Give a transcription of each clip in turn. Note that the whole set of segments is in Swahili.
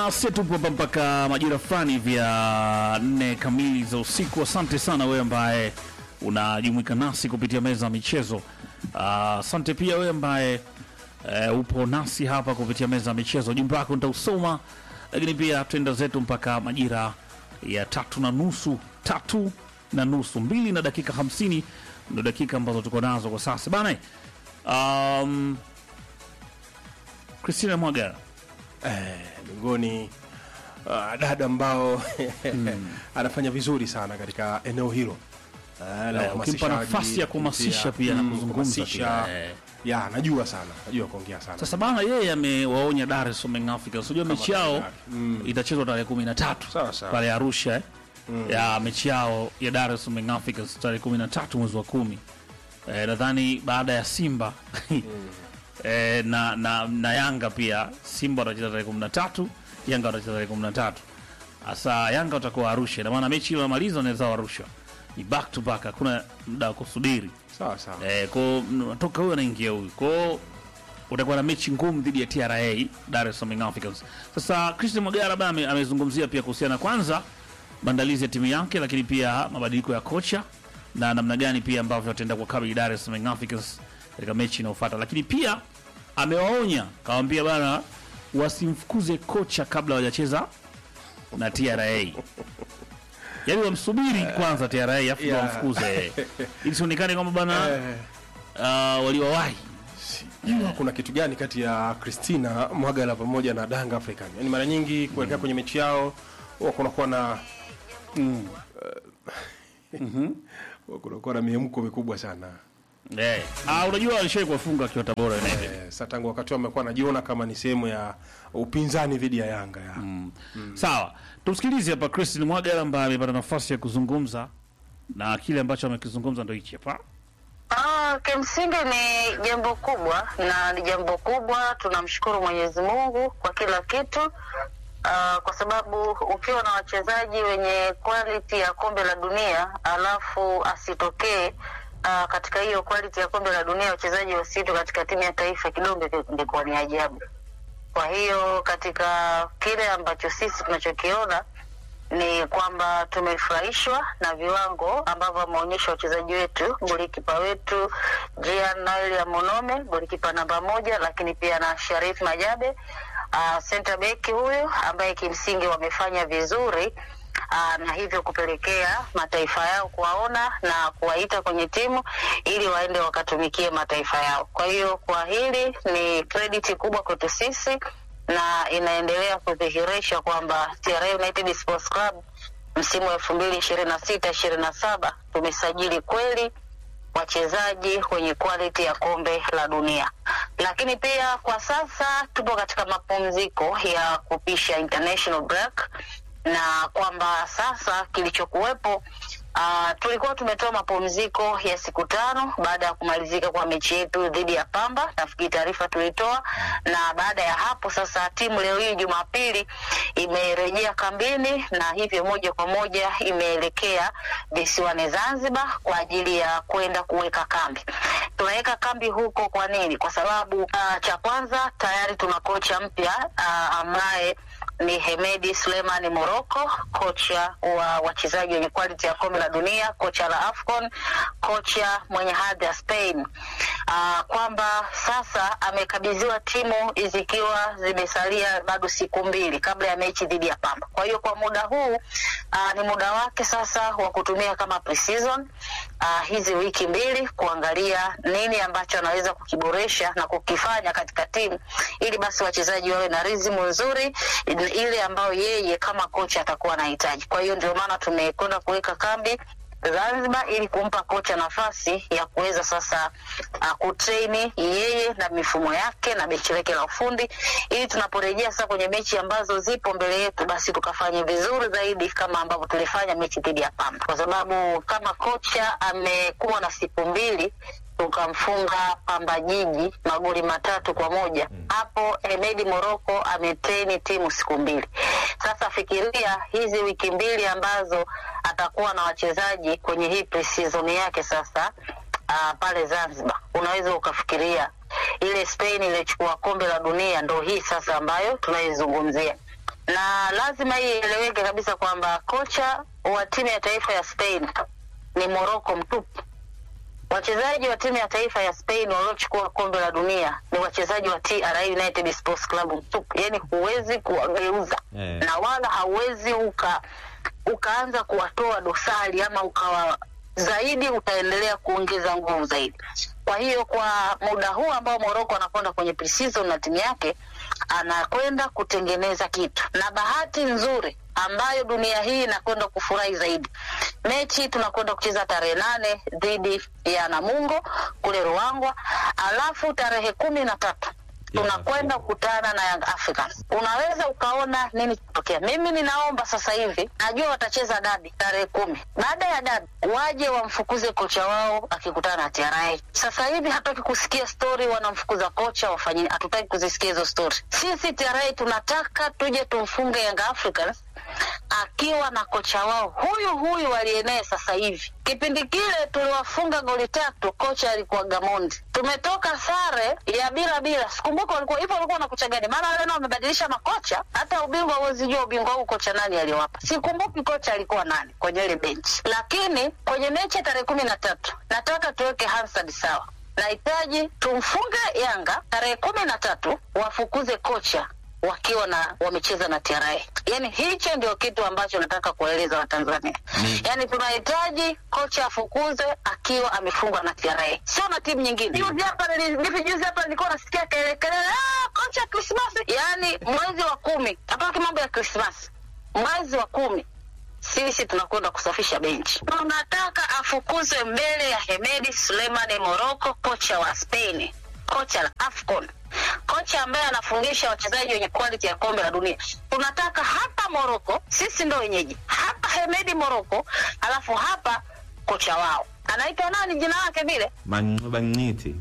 bana, sisi tupo hapa mpaka majira fulani vya nne kamili za usiku. Asante sana wewe ambaye unajumuika nasi kupitia meza ya michezo. Ah, Asante pia wewe ambaye eh, upo nasi hapa kupitia meza ya michezo. Jumbe wako nitausoma, lakini pia twenda zetu mpaka majira ya tatu na nusu tatu na nusu mbili na dakika hamsini ndo dakika ambazo tuko nazo kwa sasa bana. Um, Christina Mwagara miongoni uh, dada ambao anafanya vizuri sana katika eneo hilo uh, la Eh, ukimpa uhamasishaji, nafasi ya kuhamasisha pia na mm, kuzungumza kuhamasisha. pia, eh. ya najua sana najua kuongea sana Sasa bana, yeye amewaonya Dar es Salaam Young Africans. Unajua mechi yao Mm. itachezwa tarehe kumi na tatu Sawa, sawa. pale Arusha eh? ya mechi yao ya Dar es Salaam Young Africans tarehe kumi na tatu mwezi wa kumi eh, nadhani baada ya Simba eh, na, na, na Yanga pia. Simba watacheza tarehe kumi na tatu Yanga watacheza tarehe kumi na tatu Sasa Yanga watakuwa Arusha, ina maana mechi ile wamaliza wanaweza Arusha, ni back to back, hakuna muda wa kusubiri. sawa sawa Eh, kwa natoka huyo anaingia huyu. Kwa hiyo utakuwa na mechi ngumu dhidi ya TRA Dar es Salaam Young Africans. Sasa Christian Magara bana ame- amezungumzia pia kuhusiana kwanza maandalizi ya timu yake, lakini pia mabadiliko ya kocha na namna gani pia ambavyo wataenda kwa kabili Dar es Salaam Young Africans katika mechi inayofuata, lakini pia amewaonya kawaambia bana wasimfukuze kocha kabla hawajacheza na TRA. Yaani wamsubiri kwanza TRA afu yeah. wamfukuze ili sionekane kwamba bana Eh, uh, waliwawahi sijua kuna kitu gani kati ya Christina Mwagala pamoja na Danga African. Yaani mara nyingi kuelekea kwenye mechi yao huwa kunakuwa na huwa kunakuwa na miemko mikubwa sana. eh. Ah, unajua walishai kuwafunga akiwa Tabora United. Eh, sasa tangu wakati wamekuwa anajiona kama ni sehemu ya upinzani dhidi ya Yanga ya. Sawa, tumsikilize hapa Christine Mwagala ambaye amepata nafasi ya kuzungumza na kile ambacho amekizungumza ndo hichi hapa. Ah, kimsingi ni jambo kubwa na ni jambo kubwa. Tunamshukuru Mwenyezi Mungu kwa kila kitu. Ah, kwa sababu ukiwa na wachezaji wenye quality ya kombe la dunia alafu asitokee ah, katika hiyo quality ya kombe la dunia wachezaji wasitu katika timu ya taifa kidogo ingekuwa ni ajabu. Kwa hiyo katika kile ambacho sisi tunachokiona ni kwamba tumefurahishwa na viwango ambavyo wameonyesha wachezaji wetu, golikipa wetu Jean Noel ya Monome, golikipa namba moja, lakini pia na Sharif Majabe uh, center back huyu ambaye kimsingi wamefanya vizuri uh, na hivyo kupelekea mataifa yao kuwaona na kuwaita kwenye timu ili waende wakatumikie mataifa yao. Kwa hiyo kwa hili ni credit kubwa kwetu sisi na inaendelea kudhihirisha kwamba TRA United Sports Club msimu wa elfu mbili ishirini na sita ishirini na saba tumesajili kweli wachezaji wenye quality ya kombe la dunia, lakini pia kwa sasa tupo katika mapumziko ya kupisha international break, na kwamba sasa kilichokuwepo Uh, tulikuwa tumetoa mapumziko ya siku tano baada ya kumalizika kwa mechi yetu dhidi ya Pamba. Nafikiri taarifa tulitoa, na baada ya hapo sasa timu leo hii Jumapili imerejea kambini na hivyo moja kwa moja imeelekea visiwani Zanzibar kwa ajili ya kwenda kuweka kambi. Tunaweka kambi huko kwa nini? Kwa sababu uh, cha kwanza tayari tuna kocha mpya uh, ambaye ni Hemedi Suleimani Moroko, kocha wa wachezaji wenye quality ya kombe la dunia, kocha la AFCON, kocha mwenye hadhi ya Spain. Uh, kwamba sasa amekabidhiwa timu zikiwa zimesalia bado siku mbili kabla ya mechi dhidi ya Pamba. Kwa hiyo kwa muda huu uh, ni muda wake sasa wa kutumia kama pre-season uh, hizi wiki mbili kuangalia nini ambacho anaweza kukiboresha na kukifanya katika timu ili basi wachezaji wawe na rizimu nzuri ile ambayo yeye kama kocha atakuwa anahitaji. Kwa hiyo ndio maana tumekwenda kuweka kambi Zanzibar ili kumpa kocha nafasi ya kuweza sasa uh, kutraini yeye na mifumo yake na benchi lake la ufundi, ili tunaporejea sasa kwenye mechi ambazo zipo mbele yetu, basi tukafanye vizuri zaidi kama ambavyo tulifanya mechi dhidi ya Pamba, kwa sababu kama kocha amekuwa na siku mbili tukamfunga Pamba Jiji magoli matatu kwa moja. Hapo Hemedi Moroko ametreni timu siku mbili. Sasa fikiria hizi wiki mbili ambazo atakuwa na wachezaji kwenye hii pre-season yake sasa uh, pale Zanzibar, unaweza ukafikiria ile Spain ilichukua kombe la dunia ndo hii sasa ambayo tunaizungumzia na lazima hii ieleweke kabisa kwamba kocha wa timu ya taifa ya Spain ni Morocco mtupu. Wachezaji wa timu ya taifa ya Spain waliochukua kombe la dunia ni wachezaji wa TRA United Sports Club mtupu, yaani huwezi kuwageuza Eh. na wala hauwezi uka ukaanza kuwatoa dosari ama ukawa zaidi utaendelea kuongeza nguvu zaidi. Kwa hiyo kwa muda huu ambao Morocco anakwenda kwenye pre-season na timu yake, anakwenda kutengeneza kitu, na bahati nzuri ambayo dunia hii inakwenda kufurahi zaidi, mechi tunakwenda kucheza tarehe nane dhidi ya Namungo kule Ruangwa, alafu tarehe kumi na tatu Yes, tunakwenda kukutana na Young Africans. Unaweza ukaona nini kitokea. Mimi ninaomba sasa hivi, najua watacheza dabi tarehe kumi. Baada ya dabi waje wamfukuze kocha wao akikutana na TRA. Sasa hivi hatutaki kusikia stori wanamfukuza kocha wafanyini, hatutaki kuzisikia hizo stori. Sisi TRA tunataka tuje tumfunge Young Africans akiwa na kocha wao huyu huyu aliyenaye sasa hivi. Kipindi kile tuliwafunga goli tatu, kocha alikuwa Gamondi. Tumetoka sare ya bila bila, sikumbuka walikuwa hivyo, walikuwa na kocha gani? Maana leo wamebadilisha makocha, hata ubingwa huwezi jua ubingwa huu kocha nani aliwapa, sikumbuki kocha alikuwa nani kwenye ile benchi. Lakini kwenye mechi ya tarehe kumi na tatu nataka tuweke Hansard sawa, nahitaji tumfunge Yanga tarehe kumi na tatu, wafukuze kocha wakiwa na wamecheza na TRA. Yani hicho ndio kitu ambacho nataka kueleza Watanzania. Ni- Yani tunahitaji kocha afukuzwe akiwa amefungwa na TRA, sio na timu nyingine. Juzi hapa nili- hivi juzi hapa nilikuwa nasikia kelele kelele, "Ah, kocha Krismasi. Yani mwezi wa kumi, hapaki mambo ya Krismasi, mwezi wa kumi sisi tunakwenda kusafisha benchi. Tunataka afukuzwe mbele ya Hemedi Sulemani Moroko, kocha wa Spain, kocha la AFCON, kocha ambaye anafungisha wachezaji wenye quality ya kombe la dunia. Tunataka hapa Moroko, sisi ndo wenyeji hapa, Hemedi Moroko, alafu hapa kocha wao anaitwa nani, jina lake vile Mang'iti.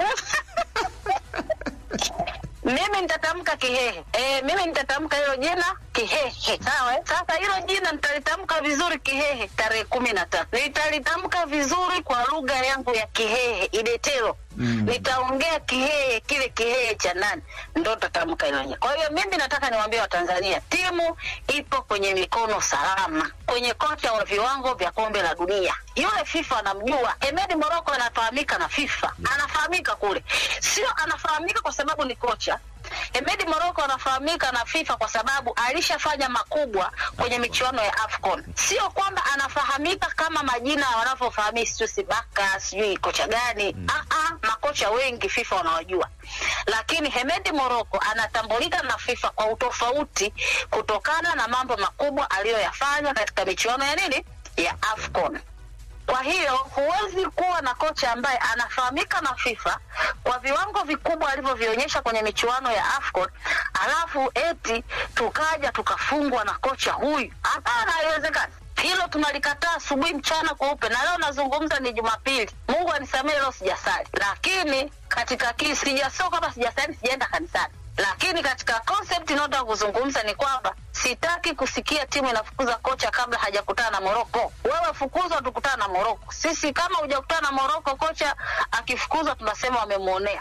mimi nitatamka Kihehe. E, mimi nitatamka hilo jina Kihehe, sawa? eh? Sasa hilo jina nitalitamka vizuri Kihehe tarehe kumi na tatu. Nitalitamka vizuri kwa lugha yangu ya Kihehe Idetero. Mm. Nitaongea Kihehe, kile Kihehe cha nani, ndo tatamka hilo jina. Kwa hiyo mimi nataka niwaambie Watanzania, timu ipo kwenye mikono salama, kwenye kocha wa viwango vya kombe la dunia. Yule FIFA anamjua Emedi Moroko, anafahamika na FIFA, anafahamika kule, sio anafahamika kwa sababu ni kocha. Emedi Moroko anafahamika na FIFA kwa sababu alishafanya makubwa kwenye michuano ya AFCON. Sio kwamba anafahamika kama majina wanavyofahamia sijui Sibaka sijui kocha gani. Mm. makocha wengi FIFA wanawajua, lakini Hemedi Moroko anatambulika na FIFA kwa utofauti kutokana na mambo makubwa aliyoyafanya katika michuano ya nini ya AFCON. Kwa hiyo huwezi kuwa na kocha ambaye anafahamika na FIFA kwa viwango vikubwa alivyovionyesha kwenye michuano ya AFCON, alafu eti tukaja tukafungwa na kocha huyu. Hapana, haiwezekani. Hilo tunalikataa asubuhi, mchana, kweupe. Na leo nazungumza ni Jumapili, Mungu anisamehe, leo sijasali, lakini katika kii sijasoma kama sijasali, sijaenda kanisani lakini katika concept inayotaka kuzungumza ni kwamba sitaki kusikia timu inafukuza kocha kabla hajakutana na Moroko. Wewe fukuzwa, tukutana na Moroko. Sisi kama hujakutana na Moroko, kocha akifukuzwa tunasema wamemwonea.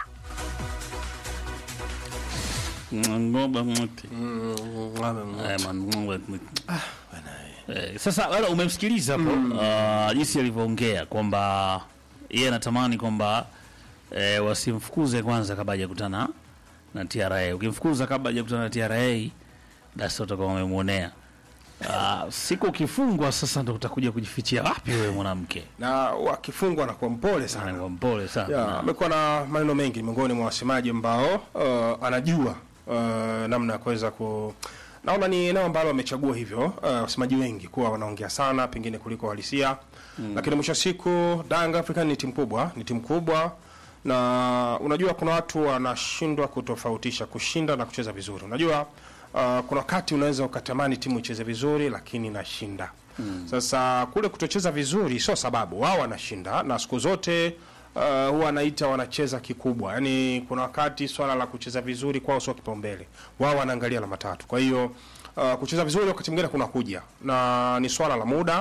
Ng'ombe mti. Eh, man, ng'ombe mti. Eh, Sasa wala umemsikiliza hapo ah, jinsi alivyoongea kwamba yeye anatamani kwamba eh, wasimfukuze kwanza kabla hajakutana na TRA. Ukimfukuza kabla hajakutana na TRA basi utakuwa umemwonea. Ah, siku ukifungwa sasa ndo utakuja kujifichia wapi wewe mwanamke? na wakifungwa anakuwa mpole sana Anakuwa mpole sana. Ya, amekuwa na maneno mengi miongoni mwa wasemaji ambao uh, anajua uh, namna ya kuweza ku naona ni eneo ambalo wamechagua hivyo uh, wasemaji wengi kuwa wanaongea sana pengine kuliko uhalisia mm. lakini mwisho wa siku Young African ni timu kubwa ni timu kubwa na unajua kuna watu wanashindwa kutofautisha kushinda na kucheza vizuri unajua uh, kuna wakati unaweza ukatamani timu icheze vizuri lakini inashinda mm. sasa kule kutocheza vizuri sio sababu wao wanashinda na siku zote uh, huwa anaita wanacheza kikubwa yaani kuna wakati swala la kucheza vizuri kwao sio kipaumbele wao wanaangalia alama tatu kwa hiyo uh, kucheza vizuri wakati mwingine kuna kuja na ni swala la muda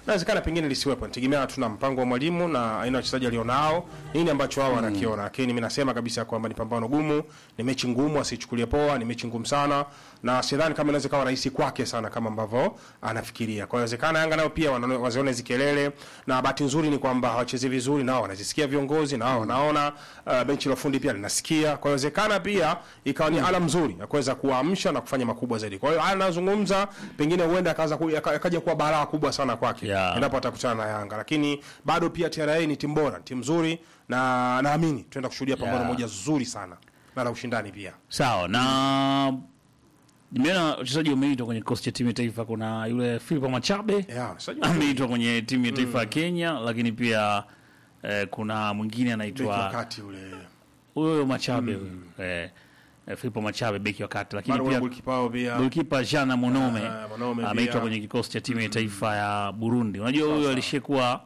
inawezekana pengine lisiwepo, nategemea tuna mpango wa mwalimu na aina ya wachezaji alionao, nini ambacho wao wanakiona. Lakini mimi nasema kabisa kwamba ni pambano gumu, ni mechi ngumu, asichukulie poa, ni mechi ngumu sana, na sidhani kama inaweza kawa rahisi kwake sana kama ambavyo anafikiria. Kwa hiyo inawezekana Yanga nao pia wana- wazione hizi kelele, na bahati nzuri ni kwamba hawachezi vizuri, nao wanazisikia viongozi, nao wanaona uh, benchi la ufundi pia linasikia. Kwa hiyo inawezekana pia ikawa ni ala mzuri ya kuweza kuamsha na kufanya makubwa zaidi. Kwa hiyo haya anazungumza, pengine huenda akaanza ku- yaka- yakaja kuwa balaa kubwa sana kwake Yeah. endapo atakutana na Yanga, lakini bado pia TRA ni timu bora, timu nzuri, na naamini tunaenda kushuhudia pambano Yeah. moja zuri sana na la ushindani pia. Sawa na nimeona wachezaji wameitwa kwenye kikosi cha timu ya taifa. Kuna yule Philip Machabe Yeah, sasa ameitwa kwenye timu ya taifa ya Kenya, lakini pia eh, kuna mwingine beki anaitwa wakati ule huyo huyo Machabe huyo eh, eh, Philip Machabe beki wa kati, lakini bado kuna pia golikipa wao pia golkipa Jana Monome Ah, Monome ameitwa pia. kwenye kikosi cha timu ya taifa ya Burundi. Unajua huyo alishekuwa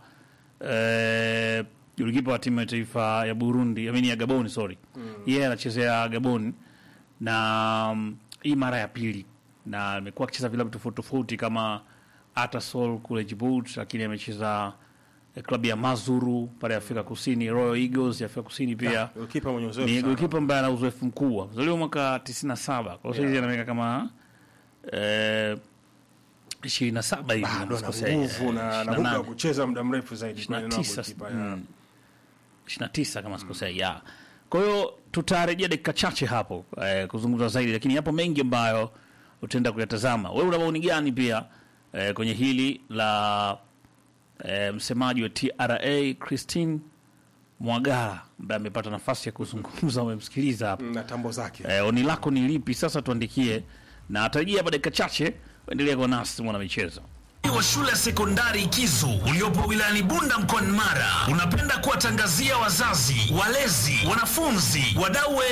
eh, golkipa wa timu ya taifa ya Burundi, I mean ya Gabon, sorry. Yeye anachezea Gabon na mm, hii mara ya pili na amekuwa akicheza vilabu tofauti tofauti kama Atasol kule Djibouti, lakini amecheza eh, klabu ya Mazuru pale Afrika Kusini, Royal Eagles ya Afrika Kusini pia golikipa mwenye uzoefu ni sana. golikipa ambaye ana uzoefu mkubwa, mzaliwa mwaka 97 kwa hiyo yeah. ana miaka kama eh, 27 hivi bado kama ana sikosei, nguvu eh, na na 28. nguvu ya kucheza muda mrefu zaidi kwa eneo la 29 golikipa, ya. mm, 29 kama sikosei ya. Kwa hiyo tutarejea dakika chache hapo eh, kuzungumza zaidi, lakini yapo mengi ambayo utaenda kuyatazama. Wewe una maoni gani pia eh, kwenye hili la eh, msemaji wa TRA Christine Mwagara ambaye amepata nafasi ya kuzungumza, umemsikiliza hapo na tambo zake eh, oni lako ni lipi? Sasa tuandikie na atarajia hapa dakika chache. Endelea kwa nasi mwana michezo. wa shule ya sekondari Kizu uliopo wilayani Bunda mkoani Mara unapenda kuwatangazia wazazi, walezi, wanafunzi, wadau wa